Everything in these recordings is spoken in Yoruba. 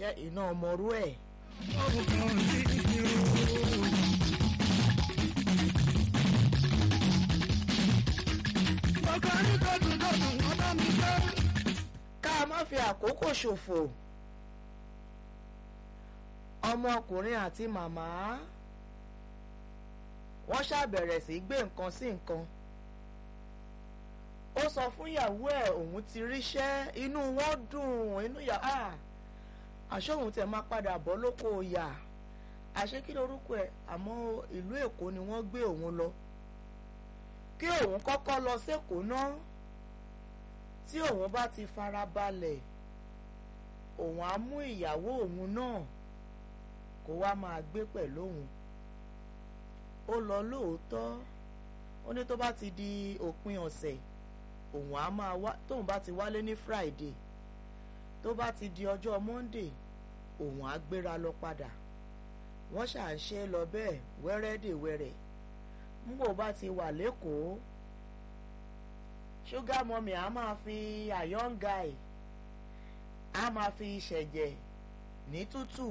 ṣé iná ọmọrú ẹ̀. ká má fi àkókò ṣòfò ọmọkùnrin àti màmá wọ́n ṣàbẹ̀rẹ̀ sí gbé nǹkan sí nǹkan ó sọ fún ìyàwó ẹ̀ òun ti ríṣẹ́ inú wọn dùn inú yà á àṣọ òun tẹ̀ máa padà bọ́ lóko yà àṣé kí lorúkọ ẹ̀ àmọ́ ìlú èkó ni wọ́n gbé òun lọ kí òun kọ́kọ́ lọ sékòó náà tí òun bá ti fara balẹ̀ òun á mú ìyàwó òun náà kó wá máa gbé pẹ̀lú òun ó lọ lóòótọ́ ó ní tó bá ti di òpin ọ̀sẹ̀ òun á máa wá tóun bá ti wálé ní Friday tó bá ti di ọjọ́ Monday òun á gbéra lọ padà wọ́n ṣà ń ṣe lọ bẹ́ẹ̀ wẹ́rẹ́dẹ̀wẹ́rẹ́ ńgbò bá ti wà lẹ́kọ̀ọ́ ṣúgà mọ́mì á máa fi àyọ́n guy á máa fi ṣẹ̀jẹ̀ ní tútù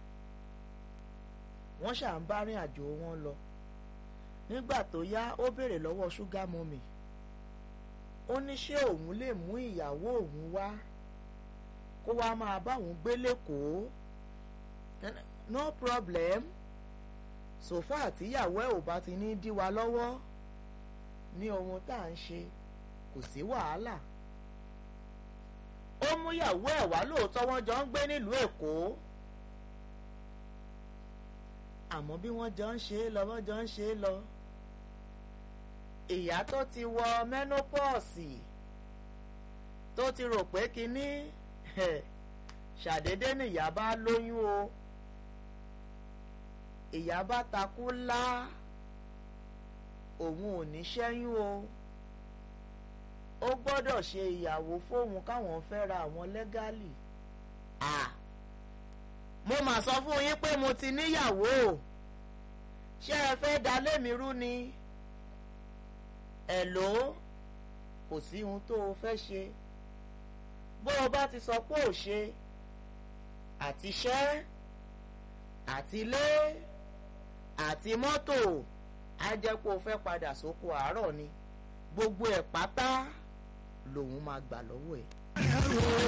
wọ́n ṣà ń bá rìn àjò wọn lọ nígbà tó yá ó béèrè lọ́wọ́ ṣúgà mọ́mì ó ní ṣé òun lè mú ìyàwó òun wá kó wá máa bá òun gbé lẹ́kọ̀ọ́ no problem sòfà àtìyàwó ẹ̀ ò bá ti ní dí wa lọ́wọ́ ní ohun tá à ń ṣe kò sí wàhálà ó mú ìyàwó ẹ̀ wá lóòótọ́ wọ́n jọ ń gbé nílùú Èkó àmọ́ bí wọ́n jọ ń ṣe é lọ wọ́n jọ ń ṣe é lọ ìyá tó ti wọ menopause tó ti rò pé kínní ṣàdédé nìyá bá lóyún o ìyá bá takú lá òun ò ní ṣẹ́yún o ó gbọ́dọ̀ ṣe ìyàwó fóun káwọn fẹ́ra àwọn lẹ́gálì ah mo mà sọ fún yín pé mo ti níyàwó ṣé ẹ fẹ́ da lémi rú ni ẹ̀ ló kò sí ohun tó o fẹ́ ṣe bó o bá ti sọ pé ò ṣe àtiṣẹ́ àtilé àti mọ́tò á jẹ́ pé o fẹ́ padà sóko àárọ̀ ni gbogbo ẹ̀ pátá lòun máa gbà lọ́wọ́ ẹ̀.